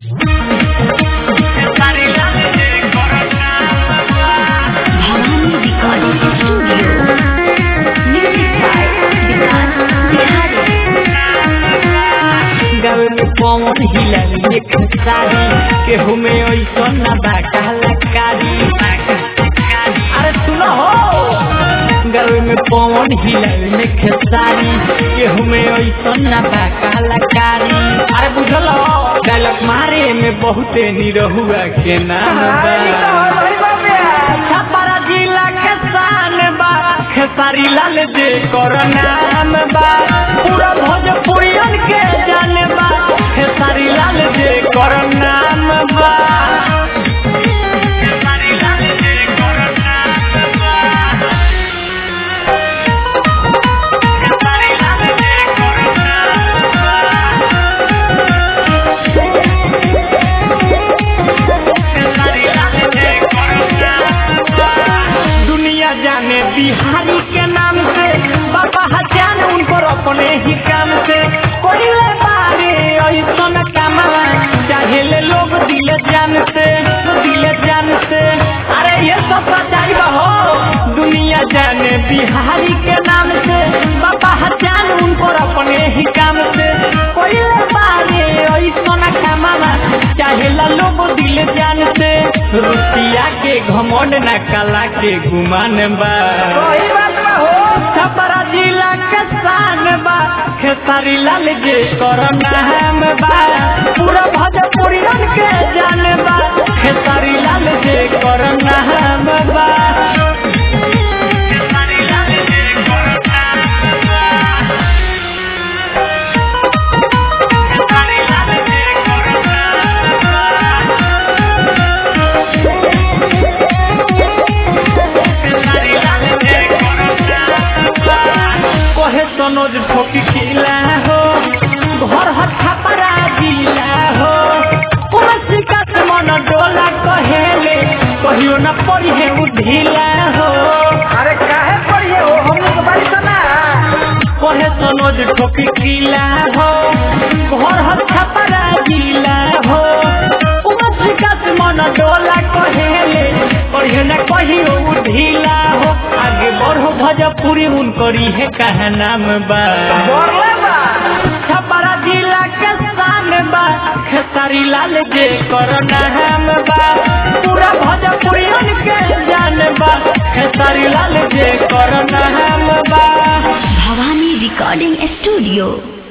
Bhavani Recording Studio. Music by Vikas Bihari. गावे में पवन हिलल एक सारी केहू में ऐसा ना बा कलाकारी अरे सुनो हो गावे में पवन हिलल में खेसारी केहू में ऐसा ना बा कलाकारी अरे बुझल हो डायलॉग मारे में बहुते निरहुआ के नाम बा छपरा जिला के शान बा खेसारी लाल जे कर नाम बा पूरा भोजपुरियन के जान बा खेसारी लाल जे कर नाम बा खेसारी लाल जे कर नाम बा खेसारी लाल जे कर नाम दुनिया जाने बिहारी के नाम से बाबा हजान उनको अपने ही काम से कोई ले बारे ऐसा न कमा चाहे ले लोग दिल जान से दिल जान से अरे ये सब सच्चाई हो दुनिया जाने बिहारी के नाम से बाबा हजान उनको अपने ही काम से कोई ले बारे ऐसा न कमा चाहे ला लोग दिल जान से रुपया के घमंड न कला के गुमान बा छपरा जिला के शान बा खेसारी लाल जे कर नाम बा पूरा भोजपुरियन के जान बा खेसारी लाल जे कर नाम बा खेसारी लाल जे कर नाम बा खेसारी लाल जे कर नाम बा कहे सनोज ठोकी खिला हो घर हथा परा दिला हो पुरसी का मन डोला कहेले कहियो न पड़ी है उधिला हो अरे काहे पढ़िए हो हम लोग बारी सुना कहे सनोज ठोकी खिला हो घर हथा परा दिला हो पुरसी का मन डोला कहेले कहियो न कहियो उधिला हो आगे बढ़ो भजपुरी उनकरी है कहा नाम बा बोले बा छपरा जिला के शान बा खेसारी लाल जे कर नाम बा पूरा भोजपुरियन के जान बा खेसारी लाल जे कर नाम बा Bhavani Recording Studio.